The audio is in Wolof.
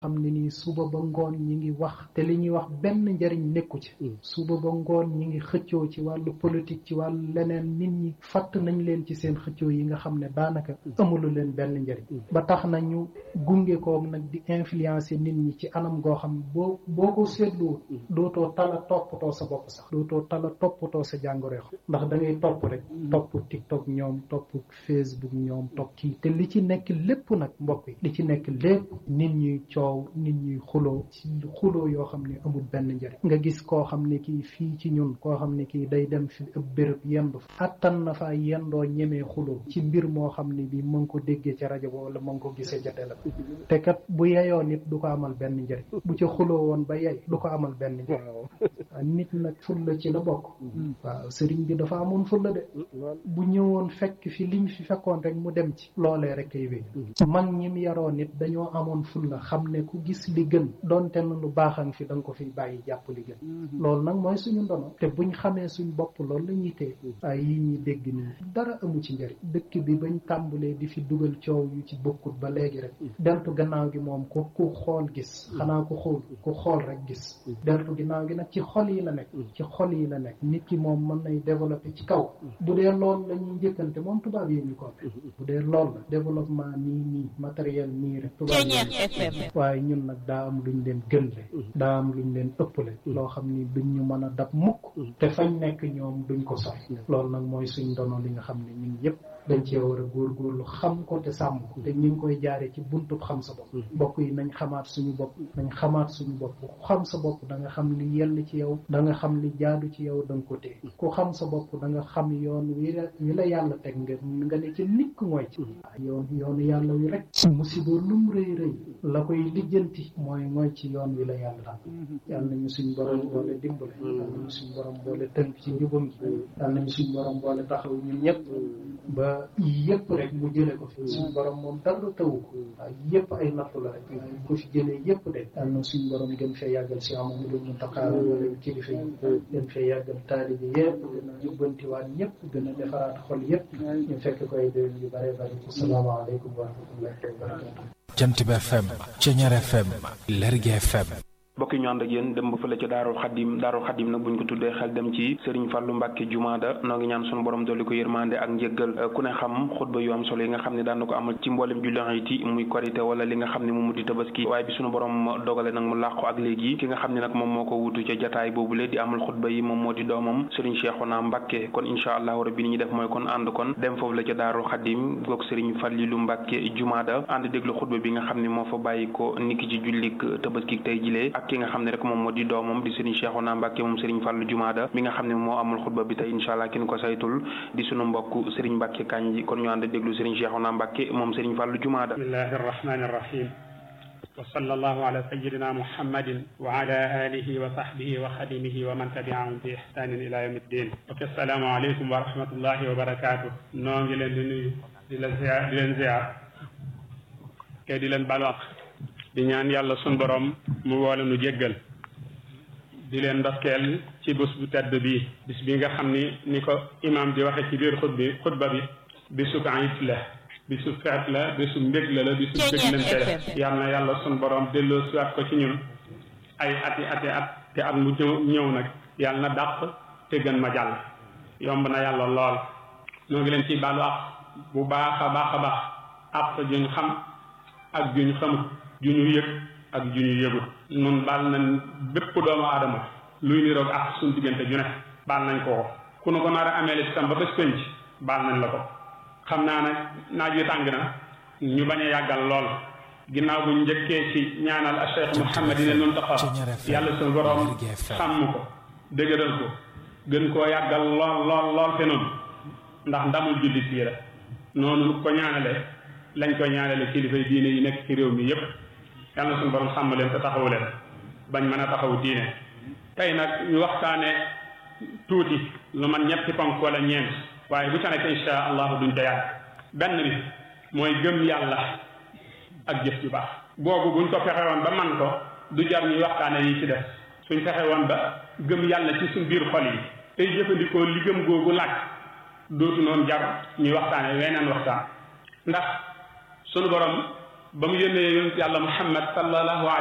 xam ne nii suba ba ngoon ñi ngi wax te li ñuy wax benn njariñ nekku ci suba ba ngoon ñi ngi xëccoo ci wàllu politique ci wàllu leneen nit ñi fàtt nañ leen ci seen xëccoo yi nga xam ne daanaka amulu leen benn njariñ ba tax nañu gunge koog nag di influencer nit ñi ci anam goo xam boo boo ko seetluwul dootoo tala toppatoo sa bopp sax dootoo tala toppatoo sa jàngoro ndax da ngay topp rek topp TikTok ñoom topp Facebook ñoom topp kii te li ci nekk lépp nag mbokk yi li ci nekk lépp nit ñuy coow nit ñuy xuloo ci xuloo yoo xam ne amul benn njëriñ nga gis koo xam ne kii fii ci ñun koo xam ne kii day dem fi ëpp béréb yendu fa attan na faa yendoo ñemee xuloo ci mbir moo xam ne bii ma ngi ko déggee ca rajo ba wala ma ngi ko gisee ca télé te kat bu yeyoo nit du ko amal benn njëriñ bu ca xuloo woon ba yey du ko amal benn njëriñ nit nag fulla ci la bokk waaw sëriñ bi dafa amoon fulla de bu ñëwoon fekk fi liñ fi fekkoon rek mu dem ci loolee rek kay wéy mag ñi mu yaroo nit dañoo amoon fulla xam ne ku gis li gën donte na lu baaxan fi da nga ko fi bàyyi jàpp li gën loolu nag mooy suñu ndono te buñ xamee suñ bopp loolu la ñuy téye waaye yi ñuy dégg nii dara amu ci njëriñ dëkk bi bañ tàmbalee di fi dugal coow yu ci bokkut ba léegi rek deltu gannaaw gi moom ku ku xool gis xanaa ku xool ku xool rek gis deltu gannaaw gi nag ci xol yi la nekk ci xol yi la nekk nit ki moom mën nay développé ci kaw bu dee lool la ñuy njëkkante moom tubaab yi ñu ko bu dee lool la développement nii nii matériel nii rek tubaab yi waaye ñun nag daa am luñ leen gënle daa am luñ leen ëppale loo xam ni duñ ñu mën a dab mukk te fañ nekk ñoom duñ ko sori loolu nag mooy suñ ndono li nga xam ne ñun yëpp dañ cee war a góorgóorlu xam ko te sàmm ko te ñu ngi koy jaare ci buntub xam sa bopp bokk yi nañ xamaat suñu bopp nañ xamaat suñu bopp ku xam sa bopp da nga xam li yell ci yow da nga xam li jaadu ci yow da nga ko téye ku xam sa bopp da nga xam yoon wi la wi la yàlla teg nga nga ne ci nikk mooy ci yoon yoonu yàlla wi rek musiba lum rëy rëy la koy lijjanti mooy mooy ci yoon wi la yàlla daal yàlla nañu suñ borom boole dimbale yàlla nañu suñ borom boole tënk ci njubam gi yàlla nañu suñ borom boole taxaw ñun ñëpp ba yëpp rek mu jële ko fi suñ borom moom dara tawu ko waaw yëpp ay nattu la rek ko fi jëlee yëpp de yàlla na suñ borom gën fee yàggal si amoon lu mu taqaar wala kilifa yi gën fee yàggal taalibi yëpp gën a jubbantiwaat ñëpp gën a defaraat xol yëpp ñu fekk ko ay déwén yu bare bare asalaamaaleykum wa rahmatullahi wa barakatu Jant bi FM Ceñeer FM Lergui FM mbokk yi ñu ànd ak yéen dem ba fële ca daarul xadim daarul xadim nag buñ ko tuddee xel dem ci Serigne Fallou Mbacke Jumaada noo ngi ñaan sunu borom dolli ko yërmande ak njëggal ku ne xam xutba yu am solo yi nga xam ne daan na ko amal ci mboolem jullit yi muy korité wala li nga xam ne moom mu di tabaski waaye bi sunu borom dogale nag mu làqu ak léegi ki nga xam ne nag moom moo ko wutu ca jataay boobule di amal xutba yi moom moo di doomam Serigne Cheikhouna Mbacke kon incha allahu rabbi ni ñu def mooy kon ànd kon dem foofu la ca daarul xadim goog Serigne Fallilou Mbacke Jumaada ànd déglu xutba bi nga xam ne moo fa bàyyi ko niki ci jullik tabaski tey jilee ki nga xam ne rek moom moo di doomam di Serigne Cheikhouna Mbacke moom Serigne Fallou Jumaada mi nga xam ne moo amul xutba bi tey incha allah kin ko saytul di sunu mbokk Serigne Mbacke Kanji kon ñu ànd déglu Serigne Cheikhouna Mbacke moom Serigne Fallou Jumaada bismillahi arrahmani arrahim wa sallallahu ala sayyidina muhammadin wa ala alihi wa sahbihi wa xadimihi wa man tabiahum bi ihsanin ila yawmi ddin ok assalaamu aleykum wa rahmatullahi wa barakatuh noo ngi leen di nuyu di la ziar di leen ziar kay di leen balwax di ñaan yàlla sun borom mu woole nu jéggal di leen ndokkeel ci bés bu tedd bi bis bi nga xam ni ni ko imam di waxe ci biir xut bi xutba bi bisu ayit la bisu feet la bisu mbég la la bisu béglante la yal na yàlla sun borom delloo siwaat ko ci ñun ay ati ati at te at mu ñëw ñëw nag yàlla na dàq te gën ma jàll yomb na yàlla lool ñoo ngi leen ciy baalu ak bu baax a baax a baax ak juñ xam ak juñ xamut ju ñu yëg ak ju ñu yëgut nun baal nañ bépp doomu aadama luy niroog ak suñ diggante ju ne baal nañ ko ku nu ko nar a amee li tam ba bés penc baal nañ la ko xam naa nag naaj wi tàng na ñu bañ a yàggal lool ginnaaw bu njëkkee ci ñaanal a Cheikh Mouhamadine Muntaxa yàlla suñu borom sàmm ko dëgëral ko gën koo yàggal lool lool lool te noonu ndax ndamul jullit yi la noonu ko ñaanale lañ koy ñaanale kilifa yi diine yi nekk ci réew mi yépp yàlla suñu borom sàmm leen te taxawu leen bañ mën a taxawu diine tey nag ñu waxtaane tuuti lu man ñetti ponk wala ñeent waaye bu ca nekk insha allahu duñ ca yàgg benn bi mooy gëm yàlla ak jëf ju baax boobu buñ ko fexe woon ba man ko du jar ñuy waxtaane yi ci def suñ fexe woon ba gëm yàlla ci suñ biir xol yi tey jëfandikoo li gëm googu laaj dootu noonu jar ñuy waxtaane weneen waxtaan ndax sunu borom ba mu yónnee yonent yàlla muhammad sallallahu